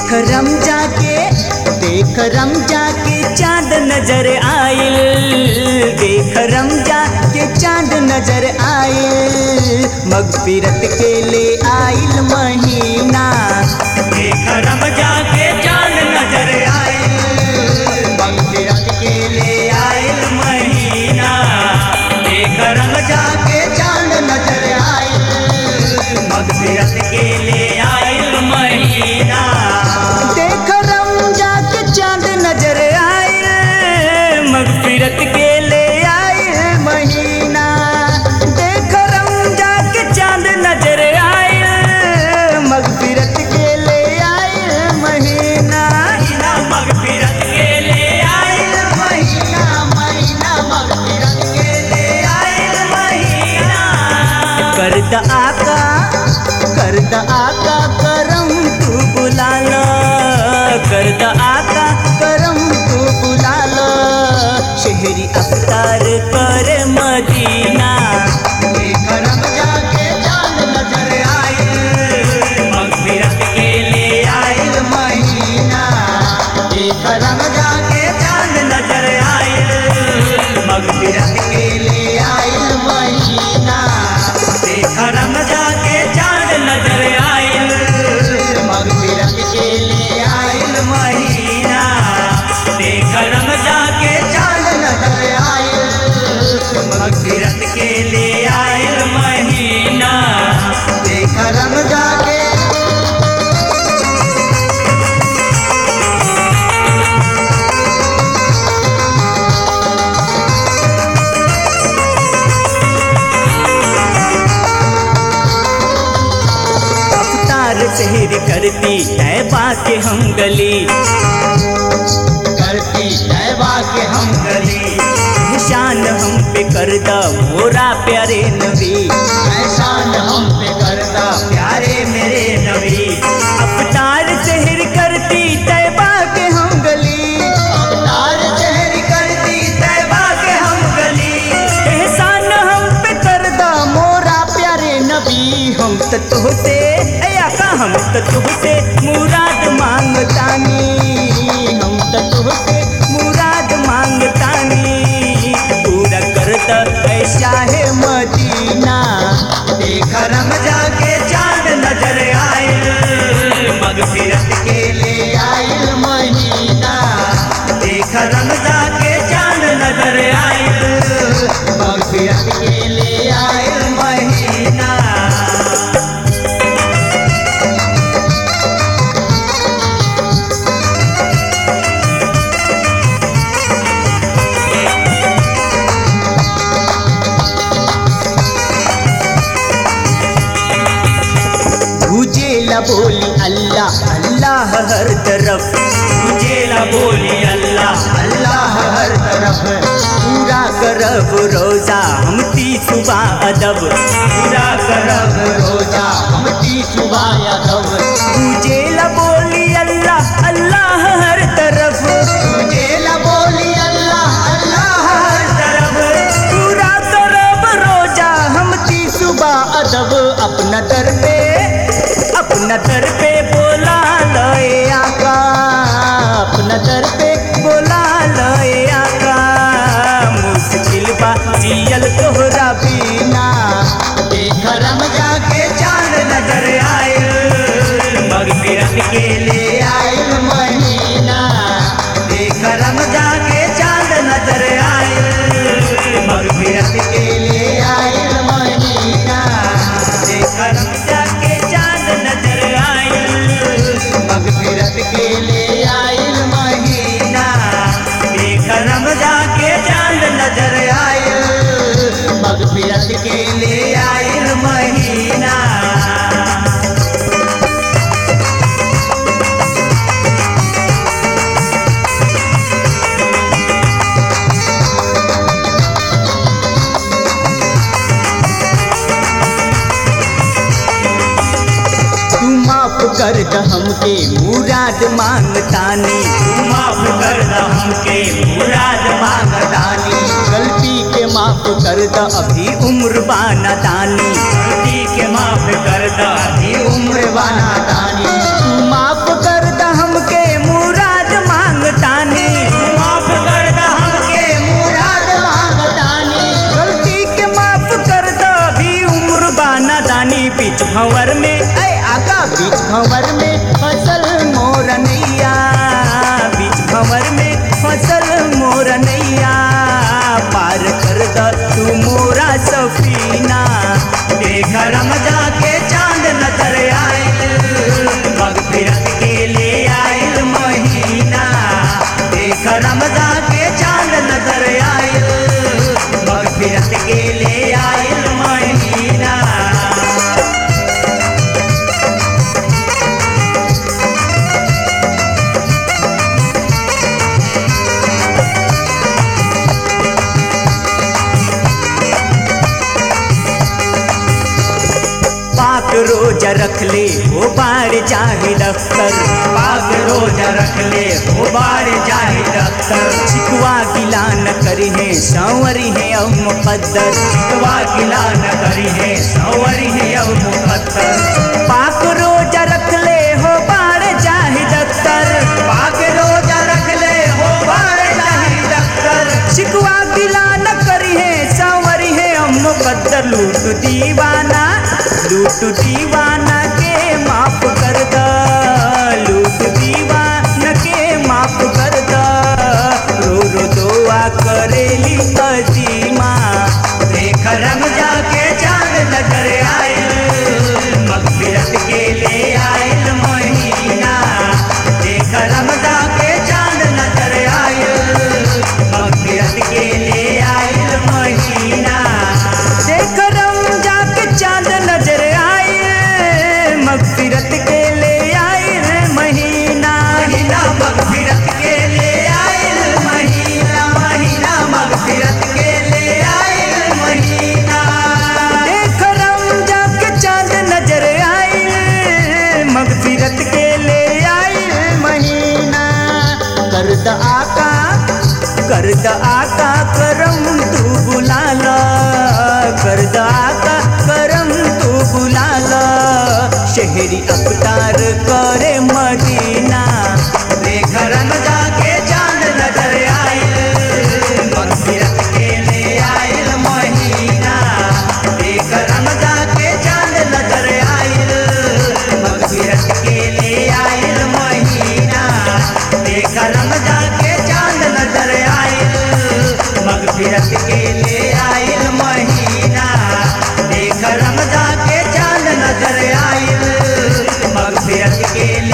देख रम जाके देख रम जाके चांद नजर आइल देख रम जाके चांद नजर आइल मगफिरत के ले आइल महीना देख रम जाके चांद नजर आइल मगफिरत के ले आइल महीना देख रम जाके चांद नजर आइल मगफिरत के ले आइल महीना देख रम जाके चांद नजर आइल मगफिरत के ले आइल महीना देख रम जाके चांद नजर आइल मगफिरत के ले आइल महीना महीना मगफिरत के ले आइल महीना महीना मगफिरत के ले आइल महीना करद आका करद आका करम तू बुला लो करद आका करम तू बुला लो शहरी अफ्तार कर मदीना करम जाके चांद नजर आइल मगफिरत के ले आइल महीना करम जाके चांद नजर आइल मगफिरत के ले आइल महीना देख रम जाके चांद नजर आइल मगफिरत के ले आइल महीना देख रम जाके चांद नजर आइल मगफिरत के ले आइल महीना देख रम जाके अवतार शहर करती तैबा के हम गली करती तैबा के हम गली निशान हम पे कर द मोरा प्यारे नबी एहसान हम पे करता प्यारे मेरे नबी अवतार शहर करती तैबा के हम गली तार चेहर करती तैबा के हम गली एहसान हम पे कर द मोरा प्यारे नबी हम तो तुहसे ए आका हम तो तुहसे मुराद मांगतानी हम तो तुहसे मुराद मांगतानी पूरा कर द ऐसा है मदीना देख रम जाके चांद नजर आए मगफिरत के ले आइल महीना देख रम जाके चांद नजर आइल मगफिरत के ले आइल महीना गुजेला बोली अल्लाह अल्लाह हर तरफ मुझेला बोली अल्लाह अल्लाह हर तरफ पूरा करब रोजा हम ती सुबह अदब पूरा करब रोजा हम ती सुबह यादव गुजेला बोली अल्लाह अल्लाह हर तरफ जेला बोली अल्लाह अल्लाह हर तरफ पूरा करब रोजा हम ती सुबह अदब अपना दर पे अपना दर पे बोला लए आका अपना दर पे बोला लए आका मुश्किल बा जियल तोहरा बिना देख रम जाके चांद नजर आए मगफिरत के ले आइल महीना देख रम जाके चांद नजर आए मगफिरत के ले आइल महीना देख रम जाके चांद नजर आए मगफिरत के ले आइल महीना देख रम जाके चांद नजर आए मगफिरत के ले आयल महीना तू माफ कर द हमके मुराद मांगतानी तू माफ कर द हमके मुराद मांगतानी गलती के माफ कर द अभी उम्र बाना दानी गलती के माफ कर द अभी उम्र बाना दानी तू माफ कर द हम भंवर में ऐ आका बीच भंवर में फसल मोर नैया बीच भंवर में फसल मोर नैया पार कर द तू मोरा सफीना बेघरम जाके चांद नजर आयल मगफिरत के ले आयल महीना बेघरम जाके चांद नजर आयल मगफिरत के ले आयल महीना पाक रोजा रख ले वो बार चाहे दफ्तर पाक रोजा रख ले हो बार जाहि दफ्तर छिकवा गिला न करी है संवरी है अब मुकद्दर शिकवा गिला न करी है सवरी है अब मुकद्दर पाक रोजा रख ले हो बार चाहे दफ्तर पाक रोजा रख ले हो बार जाहि दफ्तर छिकवा गिला न करी है संवरी है अब मुकद्दर लूट दीवाना लूट दीवाना के माफ कर द लूट दीवाना के माफ कर द रो रो दुआ करेली अजीमा देख रम जाके चांद नजर आयल मगफिरत के ले आयल महीना देख रम जाके चांद नजर आयल मगफिरत के ले आयल महीना देख रम जाके चांद नजर आए मगफिरत के ले आए महीना महीना मगफिरत के ले आयल महीना महीना मगफिरत के ले आयल महीना देख रम जाके चांद नजर आए मगफिरत के ले आए महीना कर द आका कर द आका करम तू बुला ला कर द आका करम तू बुला ला शहरी अवतार करे मदीना देख रम जाके चांद नजर आयल मगफिरत के ले आयल महीना देख रम जाके चांद नजर आयल मगफिरत के ले आयल महीना देख रम जाके चांद नजर आयल मगफिरत के ले आयल महीना देख रम जाके चांद नजर आयल मगफिरत के